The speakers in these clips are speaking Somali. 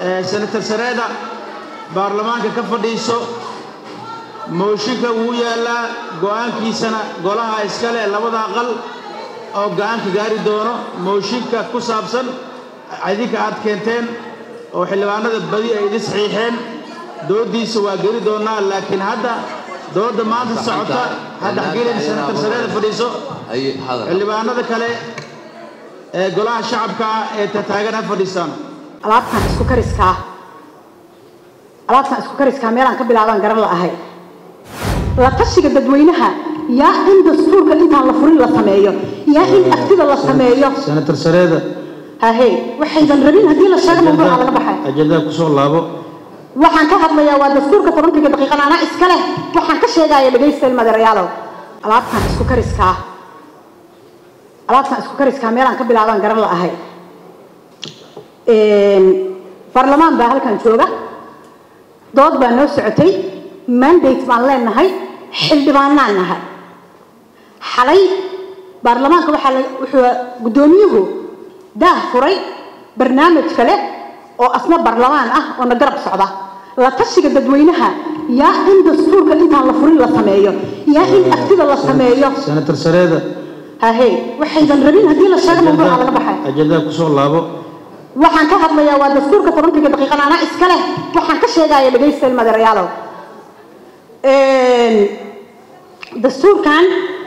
senator sareeda baarlamaanka ka fadhiiso mooshinka wuu yaallaa go'aankiisana golaha iskale labada aqal oo go'aanka gaari doono mooshinka ku saabsan idinka aad keenteen oo xildhibaanada badi ay idin saxiixeen dooddiisa waa geli doonnaa laakiin hadda doodda maanta socota hadda xagiilan senator sareeda fadhiiso xildhibaanada kale ee golaha shacabka ah ee tataagan ha fadhiistaan alaabtan isku kariskaa alaabtan isku kariskaa meelaan ka bilaabaan garan la ahay la tashiga dadweynaha yaa in dastuurka intaan la furin la sameeyo yaa in aftida la sameeyo senator sareeda hahe waxaydan rabin haddii la sheego mawduuca laga baxay ajandaa kusoo laabo waxaan ka hadlayaa waa dastuurka tobankiga daqiiqan anaa iska leh waxaan ka sheegaya dhegaysta ilmadeerayaalow alaabtan isku kariskaa alaabtan isku kariskaa meelaan ka bilaabaan garan la ahay baarlamaan baa halkan jooga dood baa noo socotay mandate baan leenahay xildhibaanaan nahay xalay baarlamaanka waxaa wuxuu guddoomiyuhu daah furay barnaamij kale oo asna baarlamaan ah oo na garab socda la tashiga dadweynaha yaa in dastuurka intaan la furin la sameeyo yaa in aftida la sameeyo senator sareeda hahe waxaydan rabin haddii la sheego mawduuca laga baxay ajandaa kusoo laabo waxaan ka hadlayaa waa dastuurka tobankiga daqiiqan anaa iska leh waxaan ka sheegaya dhegaysta ilmadeerayaalow dastuurkan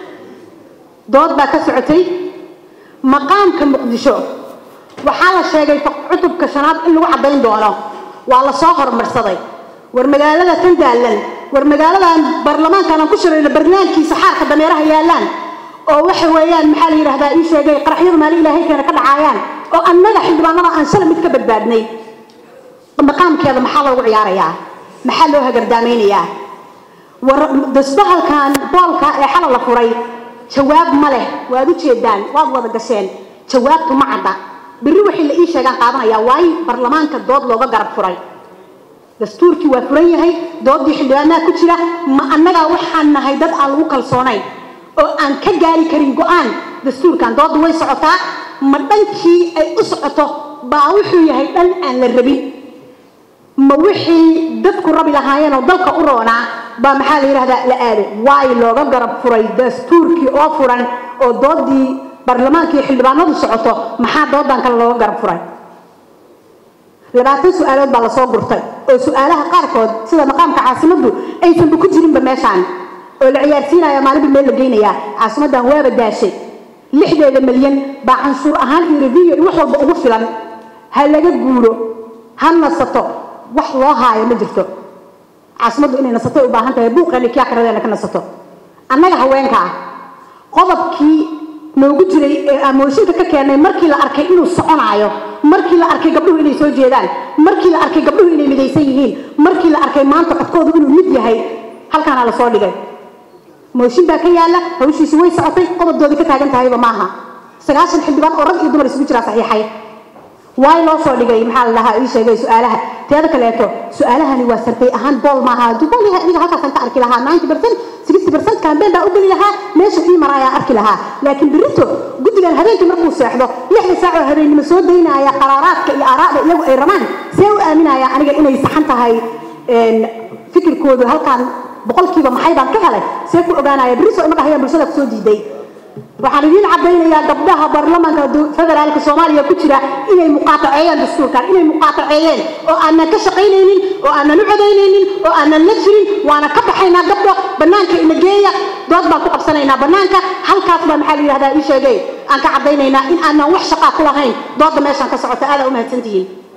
dood baa ka socotay maqaamka muqdisho waxaa la sheegay cutubka shanaad in lagu caddayn doono waa la soo horumarsaday war magaalada tan daalan war magaaladan baarlamaankan aan ku shirayno barnaamijkiisa xaarka dameeraha yaallaan oo waxa weeyaan maxaa la yidhahdaa ii sheegay qaraxyadu maalin ilaahay keena ka dhacaayaan oo annaga xildhibaanada aan shala mid ka badbaadnay maqaamkeeda maxaa loogu ciyaarayaa maxaa loo hagardaamaynayaa war dasbahalkan boolka ee xala la furay jawaab ma leh waad u jeedaan waad wada gasheen jawaabtu ma cadda berri wixii la ii sheegaan qaadanayaa waayo baarlamaanka dood looga garab furay dastuurkii waa furan yahay doodii xildhibaanaha ku jira ma annagaa waxaan nahay dad aan lagu kalsoonayn oo aan ka gaari karin go-aan dastuurkan dooddu way socotaa ma dhankii ay u socoto baa wuxuu yahay dhan aan la rabin ma wixii dadku rabi lahaayeen oo dalka u roonaa baa maxaa la yidhahdaa la aaday waay looga garab furay dastuurkii oo furan oo doodii baarlamaankii xildhibaanadu socoto maxaa doodan kale looga garab furay labaatan su-aalood baa lasoo gurtay oo su-aalaha qaarkood sida maqaamka caasimaddu aysanba ku jirinba meeshaan oo la ciyaarsiinaya maalinba meel la geynayaa caasimaddan waaba daashay lixdeeda milyan baa canshuur ahaan iyo rediyo iyo wax walba ugu filan ha laga guuro ha nasato wax loo haayo ma jirto caasimaddu inay nasatay u baahan tahay buuqeena kii akhradeena ka nasato annaga haweenka ah qodobkii noogu jiray ee aan mooshinka ka keennay markii la arkay inuu soconaayo markii la arkay gabdhuhu inay soo jeedaan markii la arkay gabdhuhu inay midaysan yihiin markii la arkay maanta codkoodu inuu mid yahay halkaana lasoo dhigay mooshin baa ka yaala hawshiisi way socotay qodobdoodii ka taagan tahayba maaha sagaashan xildhibaan oo rag iyo dumar isugu jiraa saxiixay waay loo soo dhigay maxaa la dhahaa ii sheegay su-aalaha teeda kaleeto su-aalahani waa sartay ahaan bool maaha hadduu bool yahay adiga halkaasaan ka arki lahaa ninety percent sixty percent campaign baa u geli lahaa meesha ii maraayaa arki lahaa laakiin berrito guddigan habeenkii markuu seexdo lixda saac oo habeennimo soo daynaya qaraaraadka iyo aaraada iyagu ay rabaan see u aaminaya aniga inay saxan tahay fikirkoodu halkaan boqolkiiba maxay baan ka helay see ku ogaanaya berri soo ima dhahayaan bulshada kusoo diiday waxaan idiin caddaynayaa gabdhaha baarlamaanka federaalka soomaaliya ku jira inay muqaataceeyaan dastuurkan inay muqaataceeyeen oo aanan ka shaqaynaynin oo aanan u codaynaynin oo aanan la jirin waana ka baxaynaa gabdho bannaanka ina geeya dood baan ku qabsanaynaa bannaanka halkaas baa maxaa la yidhahdaa ii sheegay aan ka caddaynaynaa in aanan wax shaqaa ku lahayn doodda meeshaan ka socota aadaa u mahadsantihiin